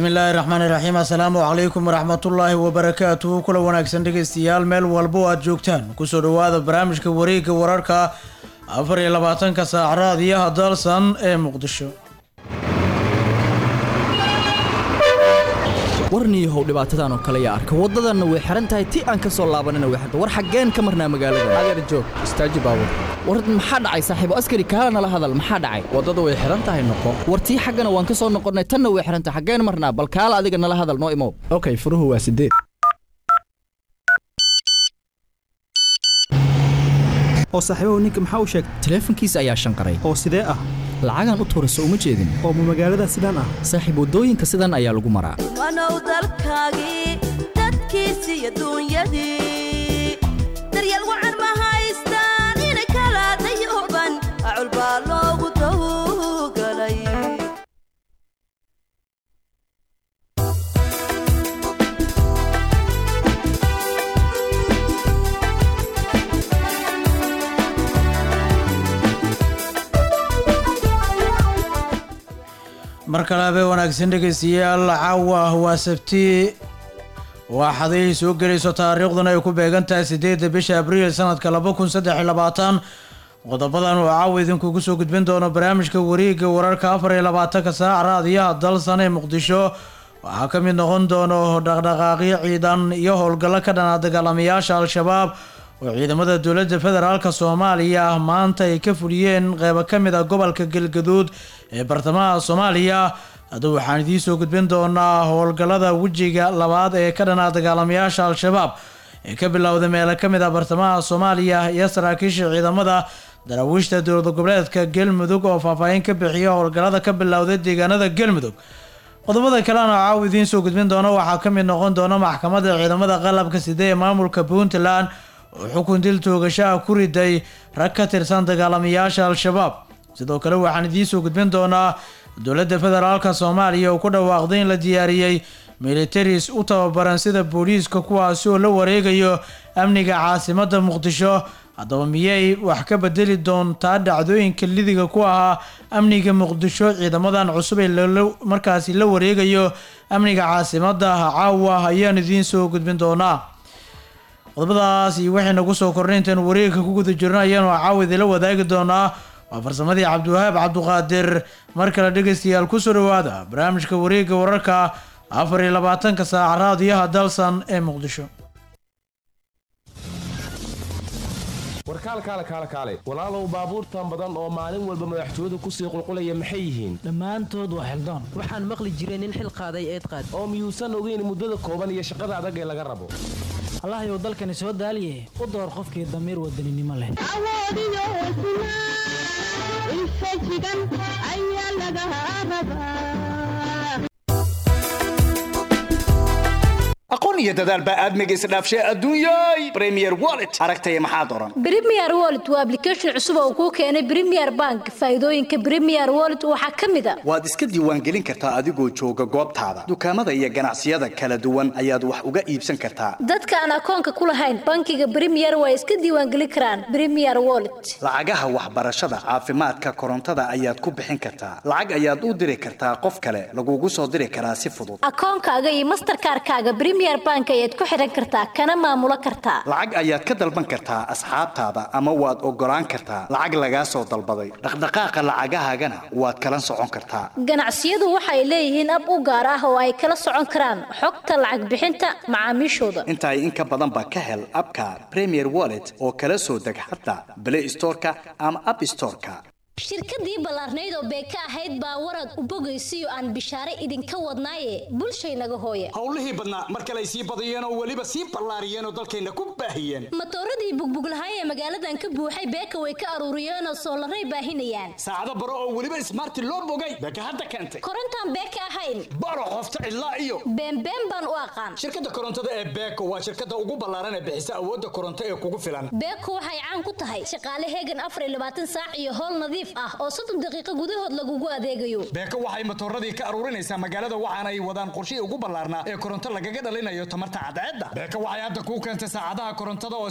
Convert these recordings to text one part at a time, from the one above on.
bismillaahi raxmaani raxiim assalaamu calaykum waraxmatullaahi wabarakaatuhu kula wanaagsan dhegaystayaal meel walbo aad joogtaan kusoo dhowaada barnaamijka wareegga wararka afar iyo labaatanka saac raadiyaha dalsan ee muqdisho warniyahow dhibaatadan oo kale yaa arka waddadanna way xihan tahay ti aan ka soo laabanina way xirta war xaggeen ka marnaa magaalada adeer joog istaaji baabur war maxaa dhacay saaxiibo askari kaala nala hadal maxaa dhacay waddada way xihan tahay noqo war tii xaggana waan ka soo noqonnay tanna way xihan tahay xaggeen marnaa bal kaala adiga nala hadal noo imow okay furuhu waa sideed oo saaxiibahu ninka maxaa u sheegay taleefankiisa ayaa shanqaray oo sidee ah lacagaan u tuurayso uma jeedin oo ma magaalada sidaan ah saaxiib waddooyinka sidan ayaa lagu maraa wanow dalkaagii dadkiisii adduunyadii daryeel wacan ma haystaan ina kala dayuban acul baa loogu tawgalay mar kale habee wanaagsan dhegaystayaal caawa waa sabti waa xaday soo gelayso taariikhduna ay ku beegan tahay sideedda bisha abriil sanadka laba kun saddex iyo labaatan qodobadan oo caawa idinkugu soo gudbin doono barnaamijka wareegga wararka afar iyo labaatanka saac raadiyaha dalsan ee muqdisho waxaa ka mid noqon doono dhaqdhaqaaqyo ciidan iyo howlgallo ka dhana dagaalamayaasha al-shabaab oo ciidamada dowladda federaalka soomaaliya maanta ay ka fuliyeen qeybo ka mid a gobolka galgaduud ee bartamaha soomaaliya hadda waxaan idiin soo gudbin doonaa howlgallada wejiga labaad ee ka dhanaa dagaalamayaasha al-shabaab ee ka bilowday meelo ka mid ah bartamaha soomaaliya iyo saraakiisha ciidamada daraawiishta dowlad goboleedka galmudug oo faahfaahin ka bixiya howlgallada ka bilowday deegaanada galmudug qodobada kalena caaw idiin soo gudbin doono waxaa ka mid noqon doona maxkamadda ciidamada qalabka side ee maamulka puntland oo xukun dil toogashaha ku riday rag ka tirsan dagaalamayaasha al-shabaab sidoo kale waxaan idiin soo gudbin doonaa dowladda federaalka soomaaliya oo ku dhawaaqday in la diyaariyey militaris u tababaran sida booliiska kuwaasi oo la wareegayo amniga caasimadda muqdisho haddaba miyay wax ka bedeli doontaa dhacdooyinka lidiga ku ahaa amniga muqdisho ciidamadan cusub ee markaasi la wareegayo amniga caasimadda caawa ayaan idiin soo gudbin doonaa qodobadaas iyo wixii nagu soo kornay intaenu wareegka ku guda jirno ayaanu caawa idila wadaagi doonaa waa farsamadii cabdiwahaab cabduqaadir mar kale dhegaystayaal kusoo dhawaada barnaamijka wareegga wararka afar iyo labaatanka saac raadiyaha dalsan ee muqdisho warkaal kaale kaale kaale walaalow baabuurtan badan oo maalin walba madaxtooyadu kusii qulqulaya maxay yihiin dhammaantood waa xildaan waxaan maqli jiray nin xil qaaday eed qaad oo miyuusan ogeyn muddada kooban iyo shaqada adag ee laga rabo allahayow dalkani soo daaliye u door qofkii damiir wadaninimo leh aqoon iyo dadaal baa aadmiga isdhaafshay adduunyay premier wallet aragtaya maxaad oran Premier Wallet waa application cusub oo kuu keenay Premier Bank. Faa'iidooyinka Premier Wallet waxaa ka mid ah waad iska diiwaangelin kartaa adigoo jooga goobtaada dukaamada iyo ganacsiyada kala duwan ayaad wax uga iibsan kartaa dadka aan akoonka ku lahayn bankiga Premier waa iska diiwaangelin karaan Premier Wallet. lacagaha waxbarashada caafimaadka korontada ayaad ku bixin kartaa lacag ayaad u diri kartaa qof kale lagugu soo diri karaa si fudud Akoonkaaga iyo Mastercard-kaaga Premier Bank ayaad ku xiran kartaa kana maamulo kartaa. lacag ayaad ka dalban kartaa asxaabtaada ama waad ogolaan kartaa lacag lagaa soo dalbaday dhaqdhaqaaqa lacagahaagana waad kala socon kartaa Ganacsiyadu waxay leeyihiin ab u gaar ah oo ay kala socon karaan xogta lacag bixinta macaamiishooda. inta in ka badan ba ka hel abka premier wallet oo kala soo deg xataa play storeka ama app storeka shirkadii ballaarnayd oo beeka ahayd baa warad u bogaysiyo aan bishaare idinka wadnaaye bulshaynaga hooye howlihii badnaa mar kale ay sii badiyeen oo weliba sii ballaariyeen oo dalkayna ku baahiyeen matooradii bugbuglahay ee magaaladan ka buuxay beeka way ka aruuriyeen oo soolaray baahinayaan saacado baro oo weliba ismaarti loo bogay beeka hadda keentay korontaan beeka ahayn baro qofta cidlaa iyo beenbeen baan u aqaan shirkadda korontada ee beeko waa shirkadda ugu ballaaran ee bixisa awoodda koronto ee kugu filan beeko waxay caan ku tahay shaqaale heegan afar iyo labaatan saac iyo howl nadiif ah oo soddon daqiiqo gudahood lagugu adeegayo beeko waxay matooradii ka aruurinaysaa magaalada waxaana ay wadaan qorshihii ugu ballaarnaa ee koronto lagaga dhalinayo tamarta cadceedda beeko waxay hadda kuu keentay saacadaha korontada oo smart ah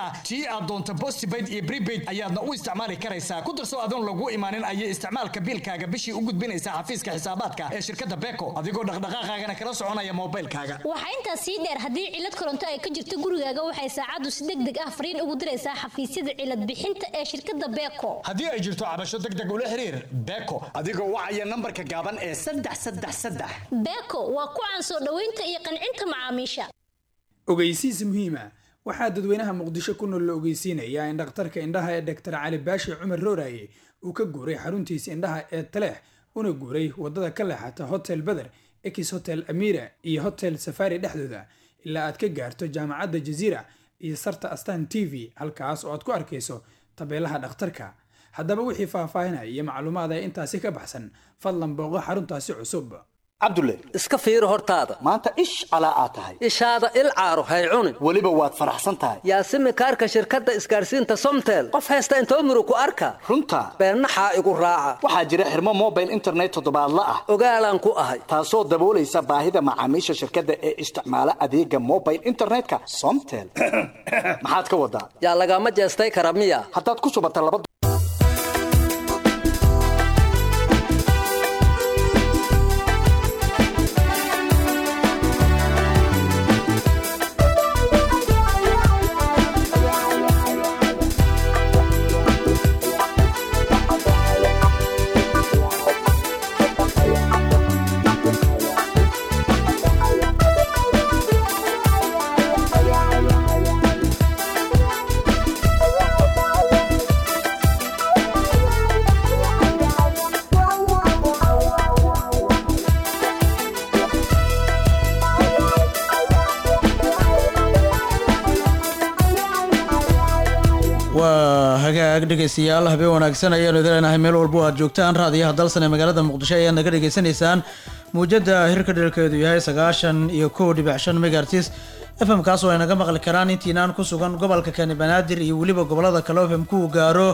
ah tii aad doonto postpaid iyo prepaid ayaadna u isticmaali karaysaa ku darso adoon lagu imaanin ayay isticmaalka biilkaaga bishii u gudbinaysaa xafiiska xisaabaadka ee shirkadda beeko adigoo dhaqdhaqaaqaagana kala soconaya moobaylkaaga waxaa intaas sii dheer haddii cilad koronto ay ka jirto gurigaaga waxay saacaddu si deg deg ah fariin ugu diraysaa xafiisyada cilad bixinta ee shirkadda beeko haddii ay jirto cabasho deg deg ula xiriir beeko adigoo wacaya nambarka gaaban ee saddex saddex saddex beeko waa ku caan soo dhoweynta iyo qancinta macaamiisha ogeysiis muhiima waxaa dadweynaha muqdisho ku nool la ogeysiinayaa in dhakhtarka indhaha ee dhaktar cali baashi cumar rooraye uu ka guuray xaruntiisa indhaha ee taleex una guuray wadada ka leexata hotel beder ex hotel amira iyo hotel safari dhexdooda ilaa aad ka gaarto jaamacadda jaziira iyo sarta astan t v halkaas oo aad ku arkayso tabeelaha dhakhtarka haddaba wixii faahfaahinaya iyo macluumaad ee intaasi ka baxsan fadlan booqo xaruntaasi cusub cabdulle iska fiiri hortaada maanta ish calaa aad tahay ishaada il caaro hay cunin weliba waad faraxsan tahay yaasimi kaarka shirkadda isgaarsiinta somtel qof haysta intoo muru ku arka runta beennaxaa igu raaca waxaa jira xirmo mobile internet toddobaadla ah ogaalaan ku ahay taasoo daboolaysa baahida macaamiisha shirkadda ee isticmaala adeega mobile internetka somtel maxaad ka wadaa yaa lagama jeestay kara miya haddaad ku shubata laba waa hagaag dhegaystayaal habeen wanaagsan ayaanu idileenahay meel walbo aad joogtaan raadiyaha dalsan ee magaalada muqdisho ayaad naga dhegaysanaysaan muujada hirka dheelkeedu yahay sagaashan iyo kow dhibic shan megartis fm kaas oo ay naga maqli karaan intiinaan ku sugan gobolka kani banaadir iyo weliba gobolada kale fm ku gaaro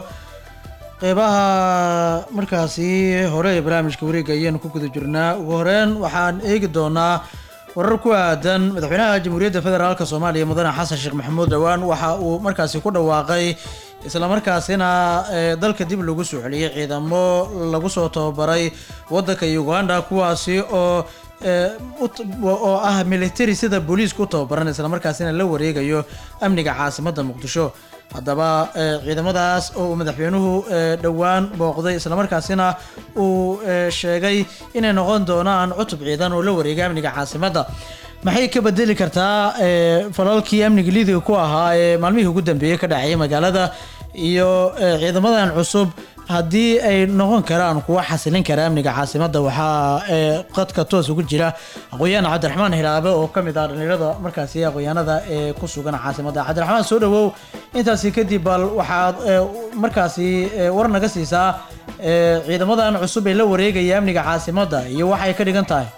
qeybaha markaasi hore ee barnaamijka wareega ayaanu ku guda jirnaa ugu horeyn waxaan eegi doonaa warar ku aadan madaxweynaha jamhuuriyadda federaalk soomaaliya mudane xasan sheekh maxamuud dhowaan waxa uu markaasi ku dhawaaqay islamarkaasina ee, dalka dib lagu soo celiyey ciidamo lagu soo tababaray wadanka uganda kuwaasi oo ee, u- oo ah military sida booliiska u tababaran islamarkaasina la wareegayo amniga caasimadda muqdisho haddaba ee, ciidamadaas oo uu madaxweynuhu ee, dhowaan booqday islamarkaasina uu ee, sheegay inay noqon doonaan cutub ciidan oo la wareega amniga caasimadda maxay ka bedeli kartaa ee, falalkii amniga liidiga ku ahaa ee maalmihii ugu dambeeyey ka dhacayay magaalada iyo ee, ciidamadan cusub haddii ay noqon karaan kuwa xasilin kara amniga caasimadda waxaa ee, qadka toos ugu jira aqoon-yahan cabdiraxmaan hiraabe oo ka mid ah dhalinyarada markaasi aqoonyahanada ee ku sugan caasimadda cabdiraxmaan soo dhawow intaasi kadib bal waxaad ee, markaasi ee, war naga siisaa ee, ciidamadan cusub ee la wareegaya amniga caasimadda iyo waxay ka dhigan tahay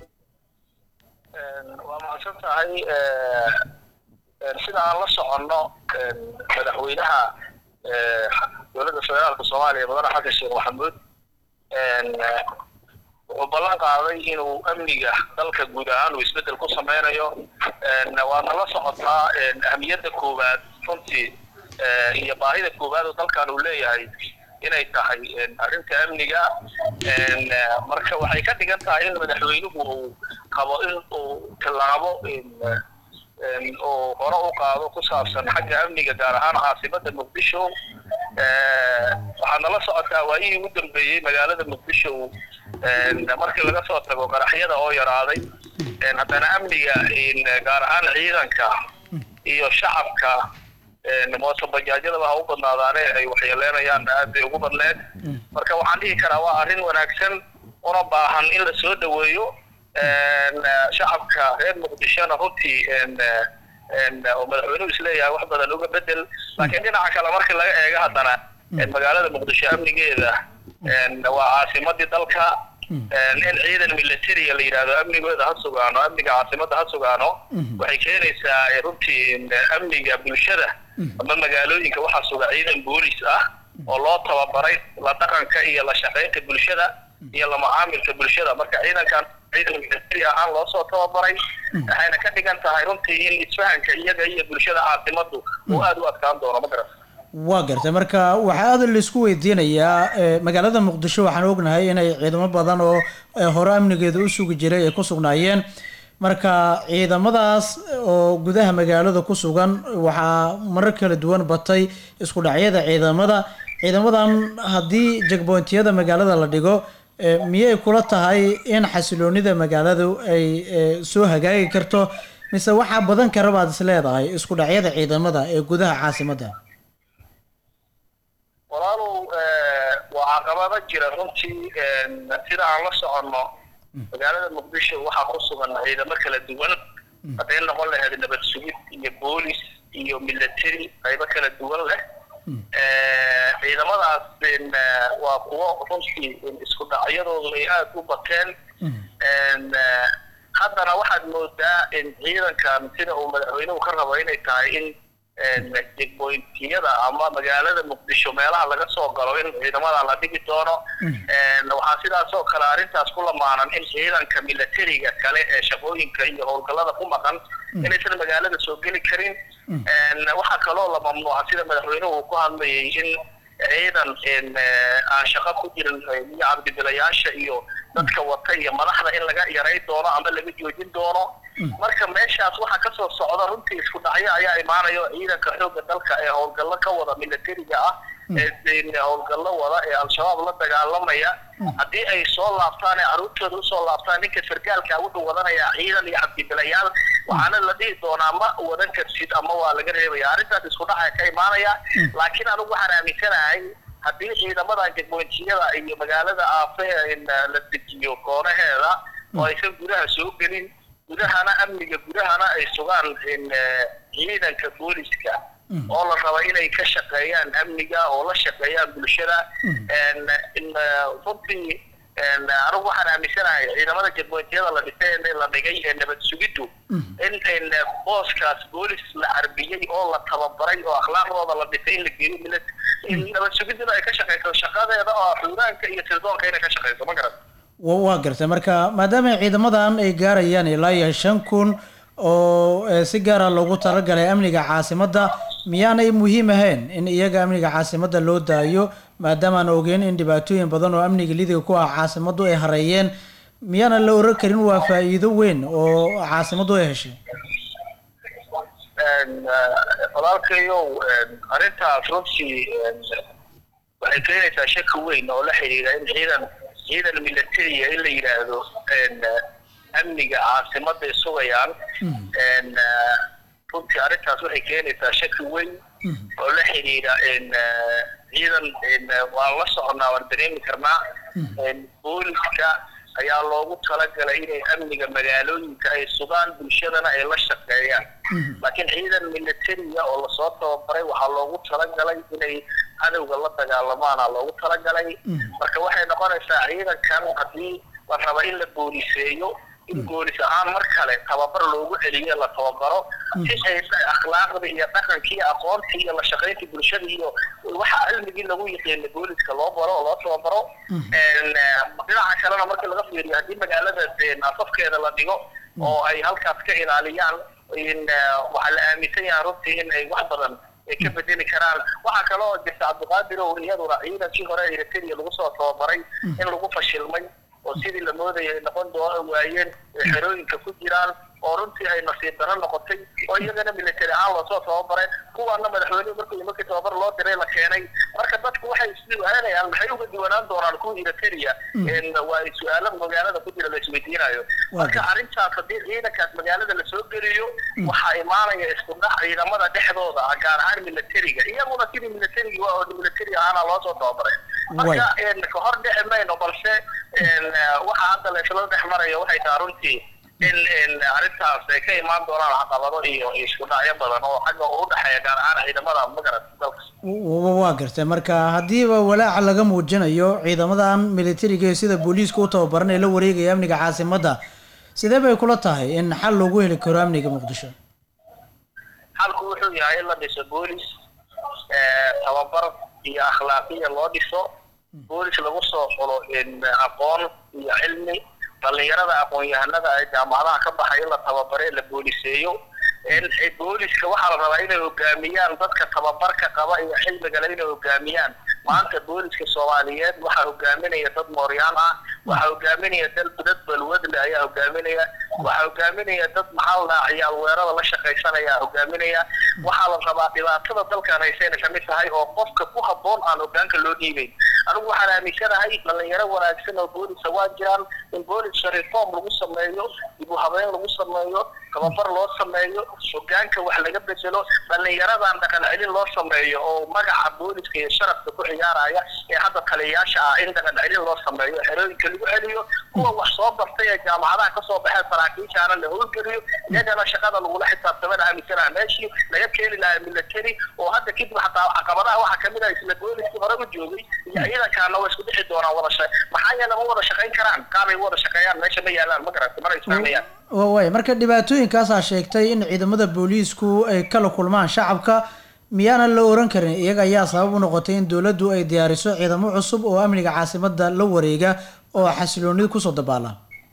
waa mahadsan tahay eh, eh, sida aan la soconno eh, madaxweynaha eh, dowladda federaalka soomaaliya mudane xasan sheekh maxamuud en, eh, wuxuu ballan qaaday inuu amniga dalka guud ahaan uu isbeddel ku sameynayo En, waadna la socotaa en, ahmiyadda koowaad runtii eh, iyo baahida koowaad oo dalkan uu leeyahay inay tahay en, arrinta amniga En, eh, marka waxay ka dhigan tahay in madaxweynuhu uu qabo in uu tillaabo en, eh, en, uu hore u qaado ku saabsan xagga amniga gaar ahaan caasimadda muqdisho Eh, waxaadna la socotaa waayihii ugu dambeeyey magaalada muqdisho en, markii laga soo tago qaraxyada oo yaraaday en, haddana amniga en, gaar ahaan ciidanka iyo shacabka en, mootobajaajyadaba ha u badnaadaane ay waxyeeleynayaan aad bay ugu badneed marka waxaan dhihi karaa waa arrin wanaagsan una baahan in la soo dhoweeyo en, eh, shacabka reer muqdishona runtii en, eh, en, oo madaxweynuhu isleeyahay wax badan uga bedel laakiin dhinaca kale markii laga eego haddana en, magaalada muqdisho amnigeeda en, waa caasimadii dalka en, in ciidan militariya la yidhaahdo amnigooda ha sugaano amniga caasimadda ha sugaano waxay keenaysaa eh, runtii en, amniga bulshada ama magaalooyinka waxaa suga ciidan boolis ah oo loo tababaray la dhaqanka iyo la shaqaynta bulshada iyo la macaamilka bulshada marka ciidankan ciidan military ahaan loo soo tababaray waxayna ka dhigan tahay runtii in isfahanka iyaga iyo bulshada caasimadu uu aada u adkaan doono ma garan waa gartay marka waxaa aad laisku weydiinayaa eh, magaalada muqdisho waxaan ognahay inay ciidamo badan oo eh, hore amnigeeda u sugi jiray ay ku sugnaayeen marka ciidamadaas oo gudaha magaalada ku sugan waxaa marar kala duwan batay isku dhacyada ciidamada ciidamadan haddii jagbointiyada magaalada la dhigo eh, miyay kula tahay in xasiloonida magaaladu ay eh, soo hagaagi karto mise waxaa badan kara baad is leedahay isku dhacyada ciidamada ee gudaha caasimadda walaalow eh, waa caqabado jira runtii en, sida aan la soconno magaalada muqdisho waxaa ku sugan ciidamo kala duwan hadday noqon lahayd nabad sugid iyo boolis iyo military qaybo kala duwan leh Eh, ciidamadaas en, eh, waa kuwo runtii en, isku dhacyadoodu ay aada u bateen En, eh, haddana waxaad moodaa in ciidankan sida uu madaxweynuhu ka rabo inay tahay in jegbointiyada ama magaalada muqdisho meelaha laga soo galo in ciidamada la dhigi doono En, waxaa sidaas oo kale arrintaas ku lamaanan in ciidanka militariga kale ee shaqooyinka iyo howlgallada ku maqan inaysan magaalada soo geli karin En, waxaa kaloo la mamnuuca sida madaxweynuhu uu ku hadlayay in ciidan en, eh, aan shaqo ku jirin eh, iyo cabdibilayaasha iyo dadka wata iyo madaxda in laga yaray doono ama laga joojin doono marka meeshaas waxaa kasoo socda runtii isku dhacyo ayaa imaanayo ciidanka xoogga dalka ee howlgallo ka wada militariga ah ee en, howlgallo wada ee al-shabaab la dagaalamaya haddii ay soo laabtaan ee caruurtooda usoo laabtaan ninka sargaalka wuxuu wadanayaa ciidan iyo cabdibilayaal waxaana la dhihi doonaa ma wadan karsid ama waa laga reebaya arrintaas isku dhaca ka imaanaya laakiin anigu waxaan aaminsanahay haddii ciidamada jegbointiyada iyo magaalada aafe in la dejiyo koonaheeda oo aysan gudaha soo gelin gudahana amniga gudahana ay sugaan in eh, ciidanka booliska oo la raba inay ka shaqeeyaan amniga oo la shaqeeyaan bulshada En, in eh, runtii en, anigu waxaan aaminsanahay ciidamada jegbointiyada la dhisay ee la dhigay ee nabad sugiddu in in booskaas boolis la carbiyey oo la tababaray oo akhlaaqdooda la dhisay in la geeyo milit in nabad sugidduna ay ka shaqeyso shaqadeeda oo xuuraanka iyo sirdoonka inay ka shaqeyso ma garan wa- waa gartay marka maadaama ciidamadan ay gaarayaan ilaa iyo shan kun oo eh, si gaara loogu talagalay amniga caasimadda miyaanay muhiim ahayn in iyaga amniga caasimadda loo daayo maadaama aan ogeyn in dhibaatooyin badan oo amniga lidiga ku ah caasimaddu ay hareeyeen miyaana la oran karin waa faa'iido weyn oo caasimaddu ay heshay En, eh, walaalkayow en, arrintaas runtii en, waxay keenaysaa shaki weyn oo la xidhiidha in ciidan ciidan militariya in la yidhaahdo en, eh, amniga caasimadda ay sugayaan En, eh, runtii arrintaas waxay keenaysaa shaki weyn oo la xidhiidha en, eh, ciidan en, eh, waan la soconaa waan dareemi karnaa En, booliska ayaa loogu talagalay inay amniga magaalooyinka ay sugaan bulshadana ay la shaqeeyaan laakiin ciidan militariya oo lasoo tababaray waxaa loogu talagalay inay cadowga la dagaalamaana loogu talagalay marka waxay noqonaysaa ciidankan haddii la raba in la booliseeyo in boolis ahaan mar kale tababar loogu celiyo la tababaro si ay akhlaaqda iyo dhaqanka iyo aqoonta iyo la shaqaynta bulshada iyo waxa cilmigii lagu yiqiina booliska loo baro oo loo tababaro En, eh, dhinaca kalena markii laga fiiriyo haddii magaalada eh, afafkeeda la dhigo oo ay halkaas ka ilaaliyaan in eh, waxaa la aaminsan yahay runtii in ay wax badan ay ka bedeli karaan waxaa kale oo jirta cabdiqaadir oo iyaduna ciidankii hore eritrea lagu soo tababaray in lagu fashilmay oo sidii la moodayay ay noqon doona waayeen ay xerooyinka ku jiraan oo runtii ay nasiib daro noqotay oo iyagana military ahaan loosoo tababaray kuwaana madaxweynuhu markii markii tababar loo diray la keenay marka dadku waxay isdiiwaanayaan maxay uga diiwanaan doonaan kuwa eritrea En waa ay su-aalo magaalada ku jira la isweydiinayo marka arrintaas haddii ciidankaas magaalada lasoo geliyo waxaa imaanaya isku dhac ciidamada dhexdooda ah gaar ahaan militariga iyaguna sidii militariga waa oo military ahaana loosoo tababaray marka en ka hor dhici mayno balse en waxa hadda la isla dhex marayo waxay tahay runtii in in arrintaas ay ka imaan doonaan caqabado iyo iyo isku dhacyo badan oo xagga u dhexeeya gaar ahaan ciidamada magarat dalka W- waa gartay marka haddiiba walaaca laga muujinayo ciidamadan militariga ee sida booliiska u tababaran ee la wareegaya amniga caasimadda sidee bay kula tahay in xal loogu heli karo amniga muqdisho xalku wuxuu yahay in la dhiso boolis eh, tababar iyo akhlaaqiya loo dhiso boolis lagu soo xulo in aqoon iyo cilmi dhallinyarada aqoon-yahanada ee jaamacadaha ka baxay in la tababare la booliseeyo in booliska waxaa la rabaa inay hogaamiyaan dadka tababarka qaba iyo cilmiga le inay hogaamiyaan maanta booliska soomaaliyeed waxaa hogaaminaya dad mooryaan ah waxaa hogaaminaya dad dad balwadle ayaa hogaaminaya waxaa hogaaminaya dad maxaa la dhahaa ciyaal weerada la shaqaysanaya hogaaminaya waxaa la rabaa dhibaatada dalkan haysayna kamid tahay oo qofka ku habboon aan hogaanka loo dhiibeyn anigu waxaan aaminsanahay dhalinyaro wanaagsan oo boolisa waa jiraan in booliska reform lagu sameeyo dib u habeyn lagu sameeyo tababar loo sameeyo hogaanka wax laga bedelo dhalinyaradan dhaqan celin loo sameeyo oo magaca booliska iyo sharafka ku ciyaaraya ee hadda taliyayaasha ah in dhaqan celin loo sameeyo xerooyinka lagu celiyo kuwa wax soo bartay ee jaamacadaha kasoo baxeen saraakiishaana la howlgeliyo iyagana shaqada lagula xisaabtamana aaminsanaha meeshii laga keeni lahaa military oo hadda kadib xataa caqabadaha waxaa kamid ah isla booliskii hore u joogay iyo ciidankaana waa isku dhixi doonaan wada sha maxaa yeele ma wada shaqayn karaan kaabay wada shaqeeyaan meesha ma yaalaan ma garata mana isfahmayaan waay marka dhibaatooyinkaasaa sheegtay in ciidamada booliisku ay kala kulmaan shacabka miyaana la oran karin iyaga ayaa sabab u noqotay in dowladdu ay diyaariso ciidamo cusub oo amniga caasimada la wareega oo xasiloonida kusoo dabaala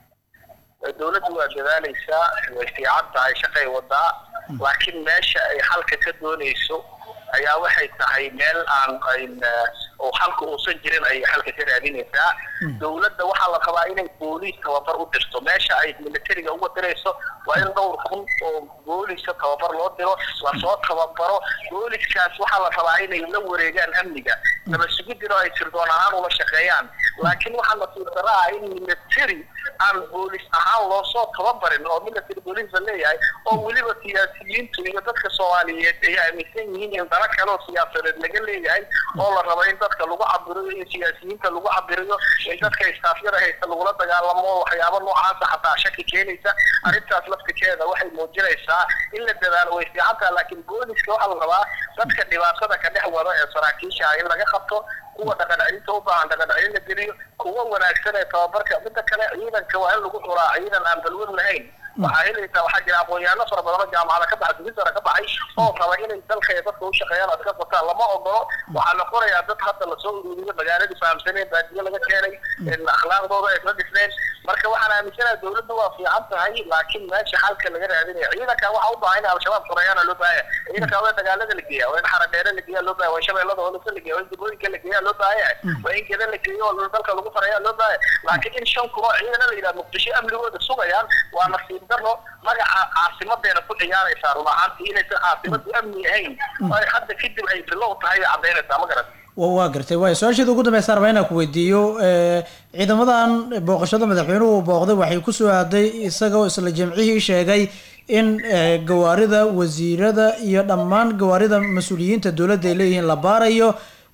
dowladdu waa dadaalaysaa way fiican tahay shaqay wadaa laakiin meesha ay xalka ka doonayso ayaa waxay tahay meel aan ayn oo xalka uusan jirin ayay xalka ka raadinaysaa dowladda waxaa la rabaa inay booliis tababar u dirto meesha ay militariga uga dirayso waa in dhowr kun oo booliska tababar loo diro lasoo tababaro booliskaas waxaa la rabaa inay la wareegaan amniga naba sugidiro ay sirdoon ahaan ula shaqeeyaan laakiin waxaa nasiib darro ah in military aan boolis ahaan loo soo tababarin oo military booliis la leeyahay oo weliba siyaasiyiintu iyo dadka soomaaliyeed ay aaminsan yihiin in dana kale oo siyaasadeed laga leeyahay oo la rabo in dadka lagu cabiriyo in siyaasiyiinta lagu cabiriyo in dadka istaafyada haysta lagula dagaalamo waxyaabo noocaasa xataa shaki keenaysa arrintaas laftikeeda waxay muujinaysaa in la dadaalo way fiican tahay laakiin booliska waxaa la rabaa dadka dhibaatada ka dhex wada ee saraakiisha ah in laga qabto kuwa dhaqan celinta u baahan dhaqan celin la geliyo kuwa wanaagsan ee tababarka midda kale ciidanka waa in lagu xuraa ciidan aan balwad lahayn waxaa helaysaa waxaa jira aqoon-yahano fara badan oo jaamacada ka baxay dumisara ka baxay oo raba inay dalka iyo dadka u shaqeeyaan aska fataan lama ogolo waxaa la qorayaa dad hadda lasoo ururiyo magaaladii fahamsaneen baadiyo laga keenay akhlaaqdooda ay la dhisneen marka waxaan aaminsanaha dowladda waa fiican tahay laakiin meesha xalka laga raadinaya ciidanka waxaa u baahan in al-shabaab xoreeyaana loo baahaya ciidanka waa in dagaalada la geeya waa in xaradheere la geeya loo baahaya waa in shabeellada hoolasa la geeya waa in degooyinka la geeya loo baahaya waa in geda la geeyo oo dalka lagu xoreeya loo baahaya laakiin in shan kun oo ciidana la yidhaha muqdisho amnigooda sugayaan waa nasiib daro magaca caasimadeena ku ciyaaraysaa run ahaantii inaysan caasimadu amni ahayn oo ay hadda kadib ay bilow tahay ay caddaynaysaa ma garan wa waa gartay waay su-aasheeda ugu dambeysa rabaa inaan ku weydiiyo ciidamadan booqashada madaxweynuhu uu booqday waxay kusoo aaday isagoo isla jimcihii sheegay in gawaarida wasiirada iyo dhammaan gawaarida mas-uuliyiinta dowladda ay leeyihiin la baarayo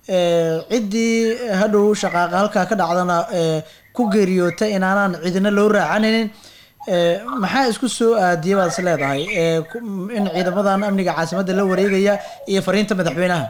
ciddii hadhow shaqaaqa halkaa ka dhacdana ku geeriyoota inaanaan cidina loo raacanaynin maxaa isku soo aadiyay baad is leedahay in ciidamadan amniga caasimadda la wareegaya iyo fariinta madaxweynaha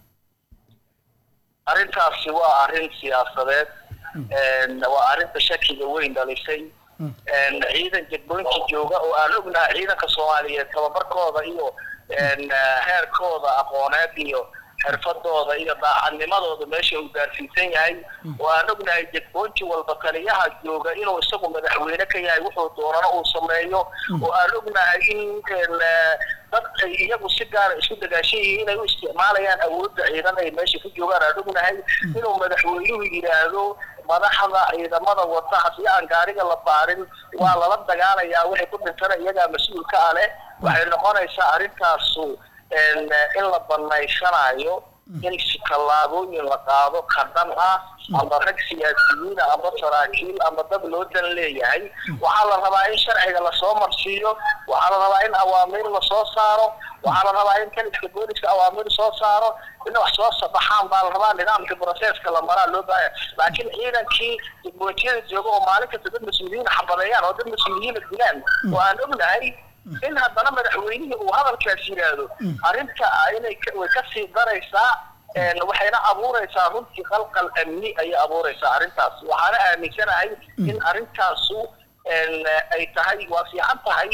arrintaasi waa arrin siyaasadeed waa arrinta shakiga weyn dhalisay ciidan jadboynta jooga oo aan ognahay ciidanka soomaaliyeed tababarkooda iyo heerkooda aqooneed iyo xirfadooda iyo daacadnimadooda meesha uu gaarsiisan yahay oo aan ognahay jadboonti walba taliyaha jooga inuu isagu madaxweyne ka yahay wuxuu doonana uu sameeyo oo aan ognahay in dad ay iyagu si gaara isku dagaashan yihiin inay u isticmaalayaan awoodda ciidan ay meesha ku joogaan aan ognahay inuu madaxweynuhu yidhaahdo madaxda ciidamada wada haddii aan gaariga la baarin waa lala dagaalayaa waxay ku dhintana iyagaa mas-uulka ah leh waxay noqonaysaa arrintaasu in la banaysanayo in tallaabooyin la qaado qadhan ah ama rag siyaasiyiina ama saraakiil ama dad loo dan leeyahay waxaa la rabaa in sharciga lasoo marsiiyo waxaa la rabaa in awaamiir lasoo saaro waxaa la rabaa in kaliska booliska awaamiir soo saaro in wax soo sabaxaan baa la rabaa nidaamka broseska la maraa loo baahaya laakiin ciidankii diboontiyada jooga oo maalin kasta dad mas-uuliyiin xabadeeyaan oo dad mas-uuliyiina dilaan oo aan ognahay in haddana madaxweynihii uu hadalkaas yidhaahdo arrinta inay way kasii daraysaa waxayna abuuraysaa runtii qalqal amni ayay abuuraysaa arrintaas waxaana aaminsanahay in arrintaasu ay tahay waa fiican tahay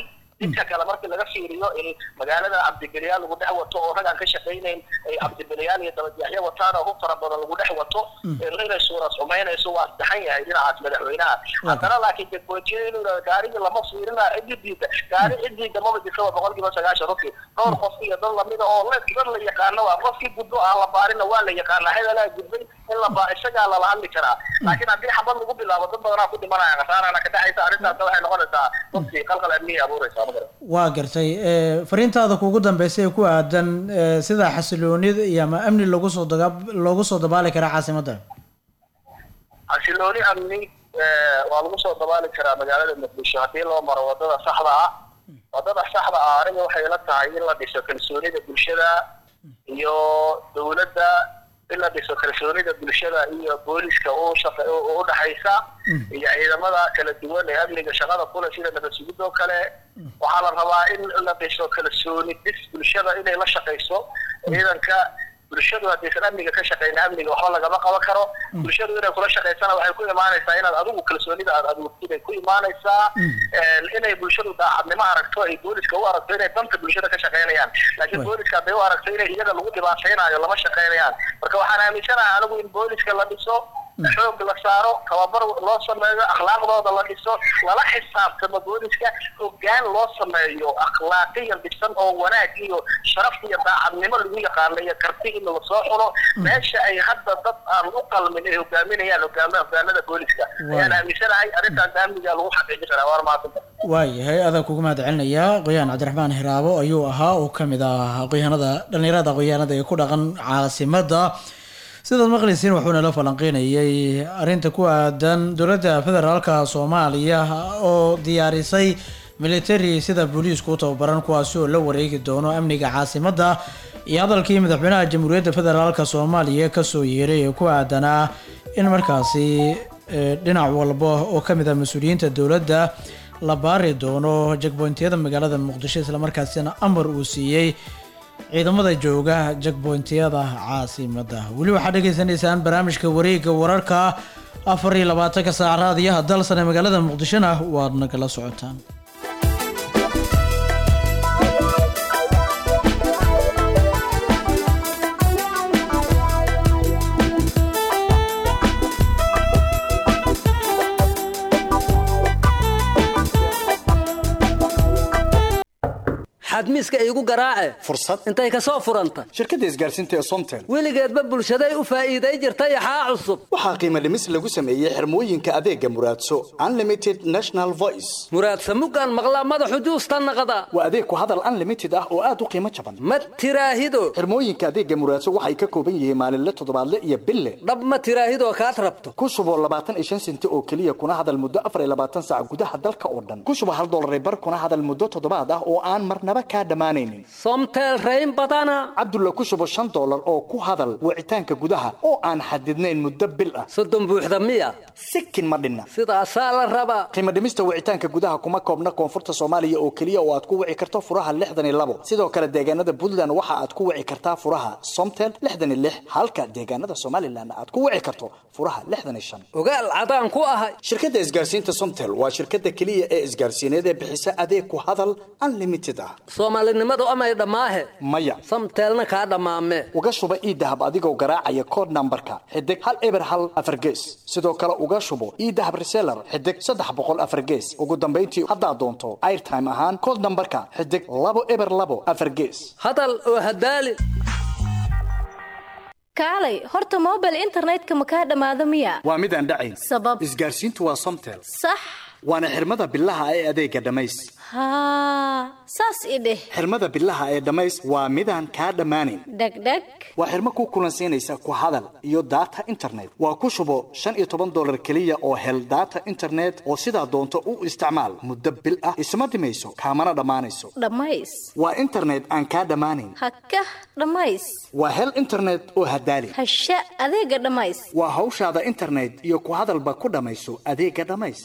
midka kale markii laga fiiriyo in magaalada cabdibiliyaal lagu dhex wato oo rag aan ka shaqaynayn ay cabdibiliyaal iyo dabadyaxyo wataan oo hub fara badan lagu dhex wato inay suura sumaynayso waa saxan yahay dhinacaas madaxweynaha haddana laakiin degboojiyada inuu yidhahdo gaarigii lama fiirina ciddi diida gaari ciddii maba jirtaba boqolkiiba sagaashan runtii dhowr qof iyo dad lamida oo la dad la yaqaano waa qofkii gudbo aan la baarina waa la yaqaana hebelaa gudbay in la baa isagaa lala hadli karaa laakiin haddii xabad lagu bilaabo dad badanaa ku dhimanaya khasaarana ka dhexaysa arrintaas waxay noqonaysaa runtii qalqal amniya abuuraysaa magara waa gartay ee, fariintaada kuugu dambeysay ee ku aadan ee, sida xasiloonida iyo ama amni lagu soo daga loogu soo dabaali karaa caasimadda xasilooni amni eh, waa lagu soo dabaali karaa magaalada muqdisho haddii loo maro wadada saxda ah wadada saxda ah aniga waxay la tahay in la dhiso kalsoonida bulshada iyo dowladda in la dhiso kalsoonida bulshada iyo booliska u shaqa u dhaxaysa iyo ciidamada kala duwan ee amniga shaqada kule sida nabad sugid oo kale waxaa la rabaa in la dhiso kalsooni dhis bulshada inay la shaqayso ciidanka bulshadu haddaysan amniga ka shaqeyna amniga waxba lagama qaban karo bulshadu inay kula shaqaysana waxay ku imaanaysaa inaad adigu kalsoonida aad abuurtid ay ku imaanaysaa inay bulshadu daacadnimo aragto ay booliska u aragto inay danta bulshada ka shaqeynayaan laakiin booliska hadday u aragto inay iyaga lagu dhibaataynayo lama shaqeynayaan marka waxaan aaminsanahay anigu in booliska la dhiso xoog la saaro tababar loo sameeyo akhlaaqdooda la dhiso lala xisaabtamo booliska hoggaan loo sameeyo akhlaaqiyan dhisan oo wanaag iyo sharaf iyo daacadnimo lagu yaqaano iyo karti in lasoo xulo meesha ay hadda dad aan u qalmin ay hogaaminayaan hogaama hogaanada booliska ayaan aaminsanahay arrintaas amniga lagu xaqiijin karaa waar maasanta waayahay adaa kugu mahad celinayaa qoyaan cabdiraxmaan hiraabo ayuu ahaa oo ka mid ah aqoyahanada dhallinyarada aqoyahanada ee ku dhaqan caasimadda sidaad maqlaysiin wuxuu nala falanqeynayay arrinta ku aadan dowladda federaalka soomaaliya oo diyaarisay military sida booliisku u tababaran kuwaasi oo la wareegi doono amniga caasimadda iyo hadalkii madaxweynaha jamhuuriyadda federaalka soomaaliya kasoo yeeray ee ku aadanaa in markaasi eh, dhinac walba oo ka mid ah mas-uuliyiinta dowladda la baari doono jagboyntiyada magaalada muqdisho islamarkaasina amar uu siiyey ciidamada jooga jagboyntiyada caasimadda weli waxaad dhegeysaneysaan barnaamijka wareegga wararka afar iyo labaatanka saac raadiyaha dalsan ee magaalada muqdishona waad nagala socotaan xadmiiska iigu garaace fursad intay ka soo furanta shirkadda isgaarsiinta ee somtel weligeedba bulshaday u faa'iiday jirtay axaa cusub waxaa qiimo dhimis lagu sameeyey xirmooyinka adeega muraadso unlimited national voice muraadsa muggaan maqlaa madaxu juusta naqda waa adeeg ku hadal unlimited ah oo aad u qiimo jaban ma tiraahido xirmooyinka adeega muraadso waxay ka kooban yihiin maalinle toddobaadle iyo bille dhab ma tiraahidoo kaad rabto ku shuboo labaatan iyo shan senti oo keliya kuna hadal muddo afar iyo labaatan saac gudaha dalka oo dhan ku shubo hal dollar bar kuna hadal muddo toddobaad ah oo aan marnaba kaa dhammaanaynin somtel rayn badana cabdulla ku shubo shan dollar oo ku hadal wicitaanka gudaha oo aan xadidnayn muddo bil ah soddon buuxda miya sikin ma dhinna sidaasaa la rabaa qiimo dhimista wicitaanka gudaha kuma koobna koonfurta soomaaliya oo keliya oo aad ku wici karto furaha lixdan iyo labo sidoo kale deegaanada puntland waxa aad ku wici kartaa furaha somtel lixdan iyo lix halka deegaanada somalilan aad ku wici karto furaha lixdan iyo shan ogaal cadaan ku ahay shirkadda isgaarsiinta somtel waa shirkadda keliya ee isgaarsiineed ee bixisa adeeg ku hadal unlimited ah soomaalinimadu amay dhammaahe maya samteelna kaa dhammaame uga shuba iidahab adigoo garaacaya kood nambarka xidig hal eber hal afar gees sidoo kale uga shubo iidahab reseller xidig saddex boqol afar gees ugu dambayntii haddaad doonto airtime ahaan kood nambarka xidig labo eber labo afar gees hadal oo hadaali kaalay horta mobile internetka ma kaa dhammaado miya waa mid aan dhacayn sabab isgaarsiintu waa somtel sax waana xirmada bilaha ee adeega dhammays haa saas i dheh xirmada bilaha ee dhammays waa midaan kaa dhammaanayn dhegdheg waa xirmo ku kulansiinaysa ku hadal iyo data internet waa ku shubo shan iyo toban dollar keliya oo hel data internet oo sidaa doonto u isticmaal muddo bil ah isma dhimayso kaamana dhammaanayso dhammays waa internet aan kaa dhammaanayn hakah dhammays waa hel internet oo hadaali hasha adeega dhammays waa hawshaada internet iyo ku hadalba ku dhammayso adeega dhammays kab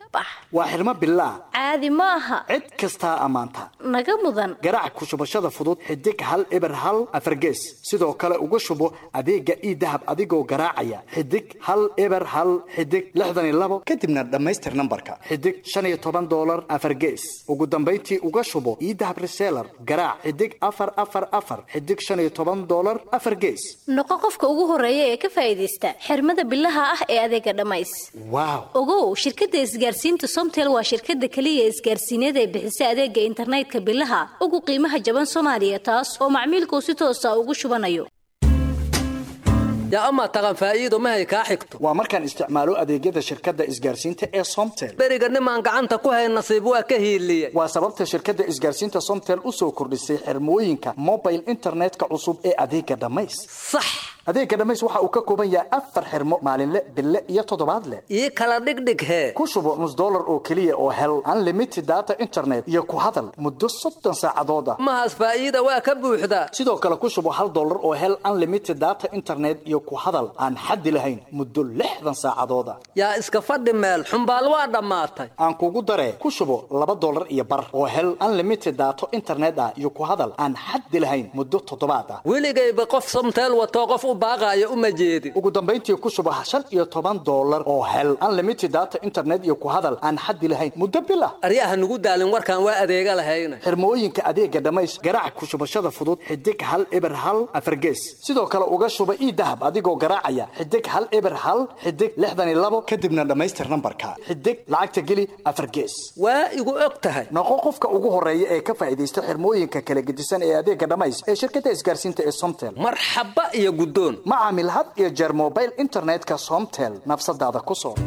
bax waa xirmo bilaah caadi ma aha cid kastaa ammaanta naga mudan garaac ku shubashada fudud xidig hal eber hal afargees sidoo kale uga shubo adeega ii dahab adigoo garaacaya xidig hal eber hal xidig lixdan iyo labo kadibna dhammaystir nambarka xidig shan iyo toban doolar afargees ugu dambayntii uga shubo ii dahab reseller garaac xidig afar afar afar xidig shan iyo toban doolar afar gees noqo qofka ugu horeeya ee ka faa'iidaysta xirmada bilaha ah ee adeega dhammays waaw ogow shirkadda isgaarsiinta somtel waa shirkadda keliya isgaarsiineed ee bixisa adeega internetka bilaha ugu qiimaha jaban soomaaliya taas oo macmiilku si toosa ugu shubanayo yaa amaa taqan faa'iido mahay kaa xigto waa markaan isticmaalo adeegyada shirkadda isgaarsiinta ee somtel beriga nimaan gacanta ku hay nasiib waa ka hiiliye waa sababta shirkadda isgaarsiinta somtel u soo kordhisay xirmooyinka mobile internetka cusub ee adeega dhammays sax adeega dhammays waxa uu ka kooban yahay afar xirmo maalinle bille iyo toddobaadle ii kala dhigdhig hee ku shubo nus dollar oo keliya oo hel unlimited data internet iyo ku hadal muddo soddon saacadood ah mahaas faa'iida waa ka buuxdaa sidoo kale ku shubo hal dollar oo hel unlimited data internet iyo ku hadal aan xaddi lahayn muddo lixdan saacadood ah yaa iska fadhi meel xumbaal waa dhammaatay aan kugu daree ku shubo laba dollar iyo bar oo hel unlimited data internet ah iyo ku hadal aan xaddi lahayn muddo toddobaad ah weligayba qof somteel watoo qof u baaqaayo uma jeedin ugu dambayntii ku shubo shan iyo toban dollar oo hel unlimited data internet iyo ku hadal aan xaddi lahayn muddo bil ah aryaha nugu daalin warkaan waa adeega lahayna xirmooyinka adeega dhammays garaac ku shubashada fudud xidig hal eber hal afargees sidoo kale uga shuba ii dahab adigoo garaacaya xidig hal eber hal xidig lixdan iyo labo kadibna dhammaystir nambarka xidig lacagta geli afargees waa igu og tahay noqo qofka ugu horeeya ee ka faa'iidaysta xirmooyinka kala gedisan ee adeega dhammays ee shirkadda isgaarsiinta ee somtel marxaba iyo guddoon ma caamil had iyo jeer mobile internetka somtel nafsadaada ku soo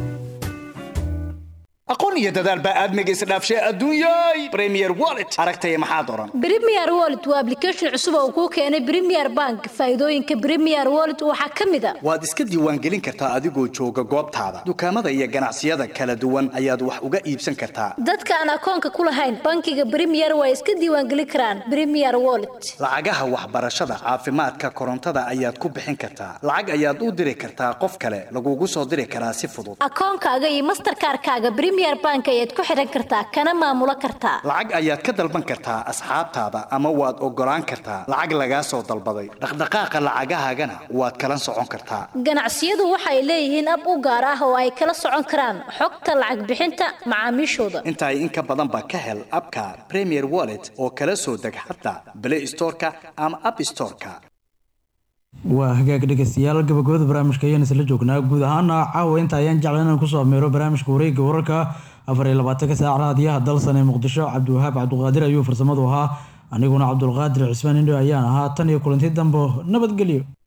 aqoon iyo dadaal baa aadmiga isdhaafshay adduunyay premier wallet aragtaya maxaad oran Premier Wallet waa application cusub oo kuu keenay Premier Bank. Faa'iidooyinka Premier Wallet waxaa ka mid ah waad iska diiwaangelin kartaa adigoo jooga goobtaada dukaamada iyo ganacsiyada kala duwan ayaad wax uga iibsan kartaa dadka aan akoonka ku lahayn bankiga Premier waa iska diiwaangelin karaan Premier Wallet. lacagaha waxbarashada caafimaadka korontada ayaad ku bixin kartaa lacag ayaad u diri kartaa qof kale lagugu soo diri karaa si fudud akoonkaaga iyo mastercard-kaaga Premier Bank ayaad ku xiran kartaa kana maamulo kartaa lacag ayaad ka dalban kartaa asxaabtaada ama waad ogolaan kartaa lacag lagaa soo dalbaday dhaqdhaqaaqa lacagahaagana waad kala socon kartaa ganacsiyadu waxay leeyihiin ab u gaar ah oo ay kala socon karaan xogta lacag bixinta macaamiishooda intaay in ka badanba ka hel abka premier wallet oo kala soo deg xataa play storeka ama app storeka waa hagaag dhegeystayaal gabagabada barnaamijka ayaan isla joognaa guud ahaana caawa inta ayaan jeclan inaan kusoo ameero barnaamijka wareegga wararka afar iyo labaatanka saac raadiyaha dalsan ee muqdisho cabdiwahaab cabduqaadir ayuu farsamadu ahaa aniguna cabdulqaadir cismaan indho ayaan ahaa tan iyo kulanti dambo nabadgelyo